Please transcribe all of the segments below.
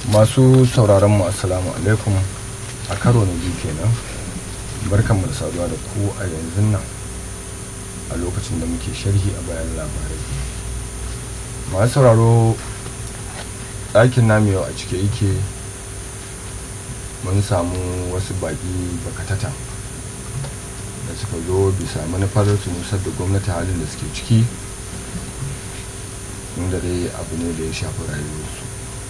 masu sauraron mu assalamu alaikum a karo na biyu kenan barkanmu da saduwa da ku a yanzu nan a lokacin da muke sharhi a bayan labarai masu sauraro ɗakin namu yau a cike yake mun samu wasu baƙi bakatata da suka zo bisa manufar su nusar da gwamnati halin da suke ciki inda dai abu ne da ya shafi rayuwarsu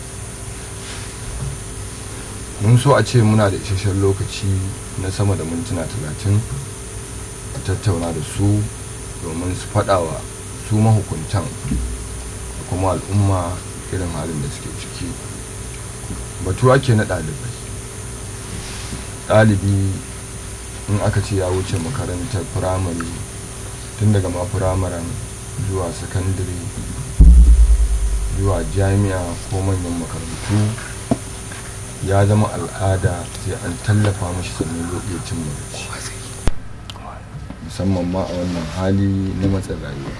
mun so a ce muna da isasshen lokaci na sama da mintuna talatin a tattauna da su domin su faɗawa su mahukuntan da kuma al'umma irin halin da suke ciki batu ake na ɗalibai ɗalibi in aka ce ya wuce makarantar firamare tun daga ma firamaren zuwa sakandare zuwa jami'a ko manyan makarantu ya zama al'ada sai an tallafa mashi sannan zai iya cin magaci musamman ma a wannan hali na matsin rayuwa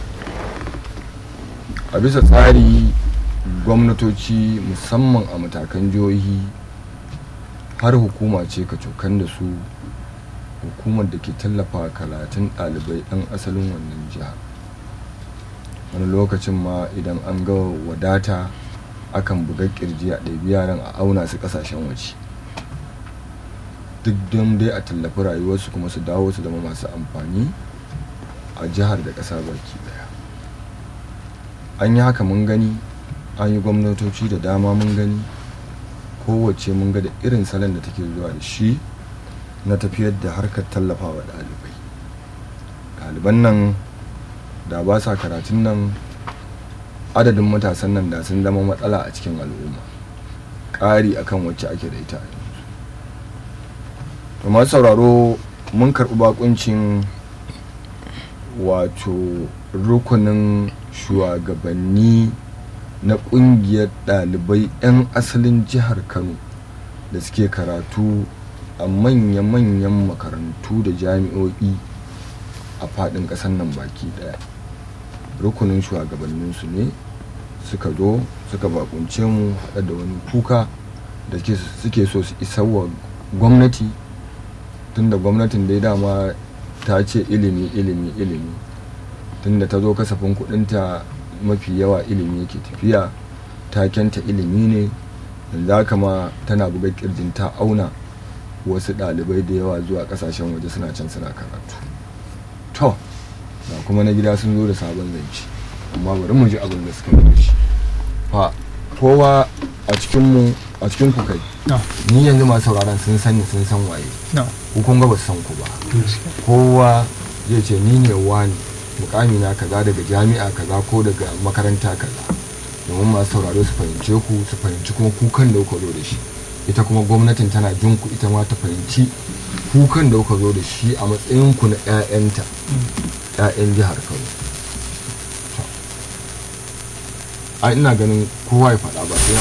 a bisa tsari gwamnatoci musamman a matakan jihohi har hukuma ce ka cokan da su hukumar da ke tallafa karatun ɗalibai ɗan asalin wannan jiha wani lokacin ma idan an ga wadata akan buga kirji a ɗabi yaran a auna su ƙasashen waje duk don dai a tallafi rayuwarsu kuma su dawo su zama masu amfani a jihar da ƙasa baki daya an yi haka mun gani an yi gwamnatoci da dama mun gani kowace mun ga da irin salon da take zuwa da shi na tafiyar da harkar tallafawa ɗalibai ɗaliban nan da ba sa karatun nan adadin matasan nan da sun zama matsala a cikin al'umma ƙari akan wacce ake da ita to masu sauraro mun karɓi bakuncin wato rukunin shugabanni na ƙungiyar ɗalibai 'yan asalin jihar kano da suke karatu a manya-manyan makarantu da jami'o'i a faɗin ƙasar nan baki ɗaya rukunin shugabanninsu ne suka zo suka bakunce mu haɗa da wani kuka da suke so su isa wa gwamnati tunda gwamnatin dai dama ta ce ilimi ilimi ilimi tunda ta zo kasafin kudinta mafi yawa ilimi yake tafiya takenta ilimi ne yanzu haka ma tana buga kirjin ta auna wasu ɗalibai da yawa zuwa ƙasashen waje suna can suna karatu to da kuma na gida sun zo da sabon zance amma bari mu ji abin da suka yi shi fa kowa a cikin mu a cikin ku kai ni yanzu masu sauraron sun sani sun san waye ku kun ga ba san ku ba kowa zai ce ni ne wani mukami na kaza daga jami'a kaza ko daga makaranta kaza domin masu sauraro su fahimce ku su fahimci kuma kukan da kuka zo da shi ita kuma gwamnatin tana jin ku ita ma ta fahimci kukan da kuka zo da shi a matsayin ku na 'ya'yanta 'ya'yan jihar kano a ina ganin kowa ya faɗa ba sai